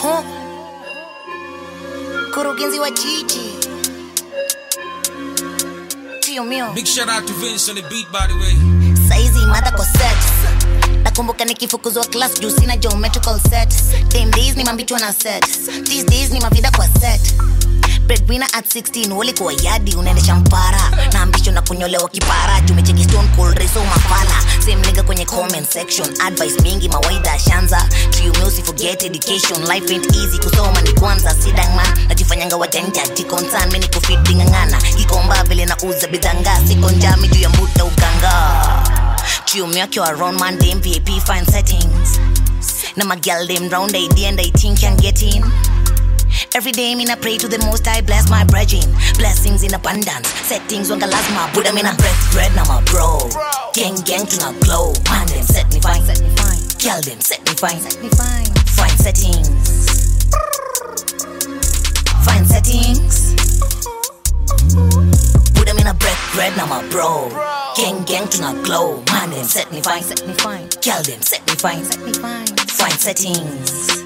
Huh? Kurugenzi wa jiji tio mio Big shout out to Vince on the beat, by the way. saizi mada kwa set nakumbuka nikifukuzwa class juu sina geometrical set Them days ni mambichwa na set these days ni mavida kwa set breadwinner at 16 ulikuwa yadi unaendesha mpara na ambisho na kunyolewa kipara jumecheki stone cold reso mafala same nigga kwenye comment section advice mingi mawaida shanza triumeusi forget education life ain't easy kusoma ni kwanza sidangman najifanyanga wajanja jikonsan mini kufidingangana kikomba vile na uza bidhanga siko njami juu ya mbuta uganga Chiumi akiwa around man them VIP fine settings Na my girl them round ID and I think can get in Every day mina pray to the most I bless my brethren Blessings in abundance Settings wanga lazima Buddha mina bread bread na my bro Gang gang tuna glow Man them set me fine set me fine Girl them set me fine set me fine Fine settings Fine settings Buddha mina bread bread na my bro Gang gang tuna glow Man them set me fine set me fine Girl them set me fine set me fine Fine settings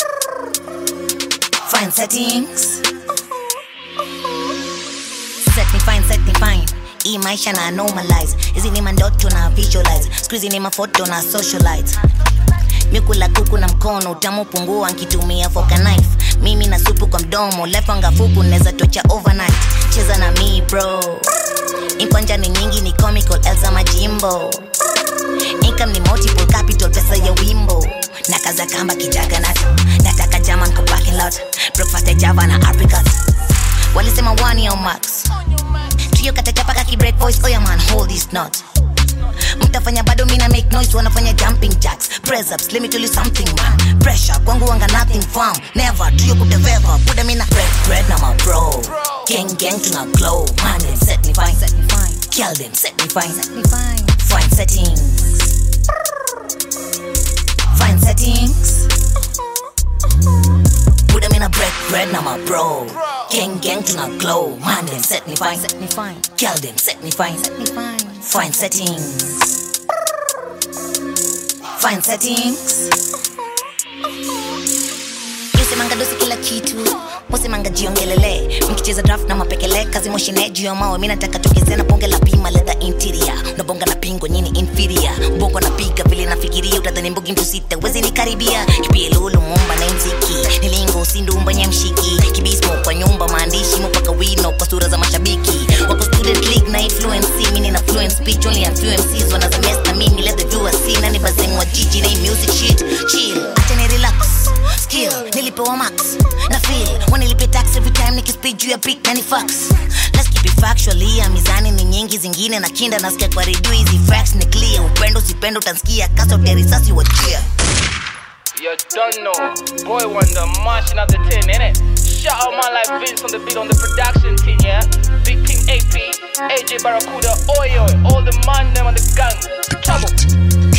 Fine settings Set me fine set me fine hii maisha na normalize hizi ni mandoto na visualize skuizi ni mafoto na socialite mikula kuku na mkono utamu pungua nkitumia foka knife mimi na supu kwa mdomo lefanga fuku neza tocha overnight cheza na mi bro inkwanja ni nyingi ni comical elza majimbo income ni multiple capital pesa ya wimbo na kaza kamba kijaga nato nataka jaman kwa parking lot breakfast ya java na apricot walisema one yo max trio katachapaka kibreak voice oya man hold this knot mtafanya bado mina make noise wanafanya jumping jacks press ups let me tell you something man pressure kwangu wanga nothing firm never trio kuteveva buda mina bread bread na my bro gang gang tuna glow man them set me fine set me fine kill them set me fine set me fine fine settings fine settings Buddha mina bread bread na my bro gang gang tuna glow man them set me fine set me fine kill them set me fine set me fine fine settings fine settings yusemanga dosi kila kitu musemanga jiongelele mkicheza draft na mapekele kazi moshine juu ya mawe mi nataka tugezena bonge la pima ledha interior unabonga na pingo nyini inferior bongo napiga vile nafikiria utadhani mbogi mtu sita wezi nikaribia kipie lulu mumba na mziki nilingo usindumba nyamshiki kibismo kwa nyumba maandishi mupaka wino kwa sura za mashabiki wako student league na influence mini na fluent speech only a few MCs wanaza mess na mimi let the viewers see nani bazeng wa jiji na hii music shit chill acha ni relax skill nilipewa max na feel wanilipe tax every time nikispeed juu ya beat na ni fax let's keep it factual ya mizani ni nyingi zingine na kinda nasikia kwa redio hizi facts ni clear upendo sipendo utansikia kasa utia risasi wajia You don't know. Boy Wonder marching at the tin, innit? Shout out man like Vince on the beat on the production team, yeah? Big King AP, AJ Barracuda, Oi Oi, all the man them on the gang. Trouble.